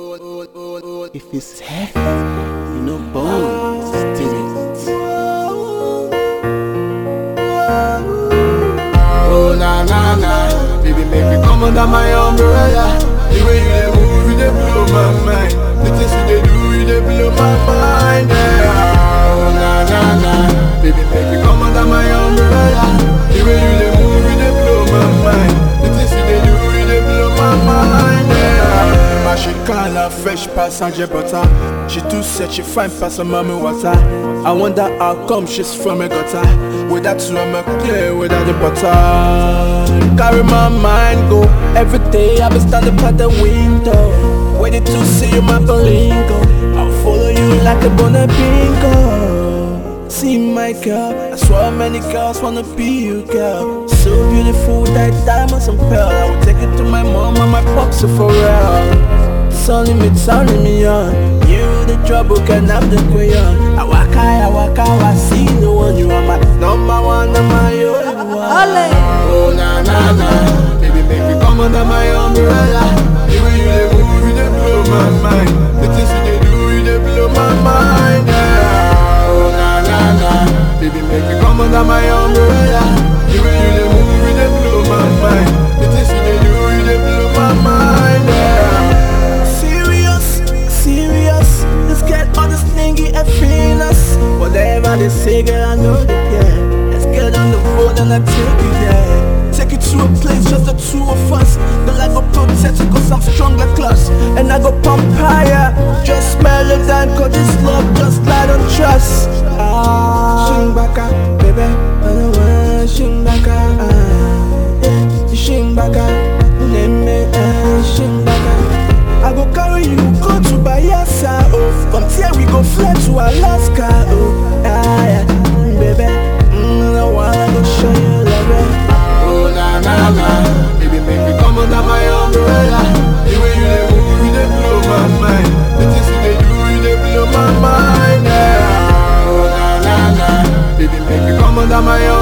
If it's heavy, you know bones still it. Oh na na na, baby make me come under my umbrella. The way you dey move, you dey blow my mind. The things you dey do, you dey blow my mind. Yeah. Oh na na na, baby make me come under my umbrella. The way you dey move, you dey blow my mind. The things you dey do, you dey blow my mind. Yeah. My she call her fresh pass and butter. She too set she fine pass her mommy water. I wonder how come she's from a gutter. Without you I'm a clear without the butter. Carry my mind go. Every day I be standing by the window. Waiting to see you my bolingo. I'll follow you like a bonnet bingo. See my girl, I swear many girls wanna be you, girl. So beautiful, like diamonds and pearl. I will take it to my mom and my pops for real. Sunny me, turning me on. You the trouble, can have the crayon. I waka, I waka, I see no one. You are my number one, and my only one. Oh na na na, baby make me come under my umbrella. The way you dey move, you dey blow my mind. The things you dey do, you dey blow my mind. Yeah. Oh na na na, baby make me come under my umbrella. The way you dey move, you dey blow my mind. The things you dey do, you dey blow my mind. Yeah. Serious, serious. Let's get all this thingy and feel us. Whatever they say, girl, I know that yeah. Let's get on the road and I take it, yeah. Take it to a place, just the two of us. The life of protect it, cause I'm strong like glass. And I go pump higher. Just smell it down, cause this love just light on trust. Ah, shing baka, baby. I don't want shing baka. Ah, yeah, shing baka. Name me, ah, shing baka. I go carry you go to Bayelsa, oh From there we go fly to Alaska, oh Ah, yeah, mm, baby mm, I wanna go show you love, eh. Oh, na, na, na Baby, make me come under my umbrella The way you dey move, you dey blow my mind The things you dey do, you dey blow my mind, yeah Oh, na, na, na Baby, make me come under my umbrella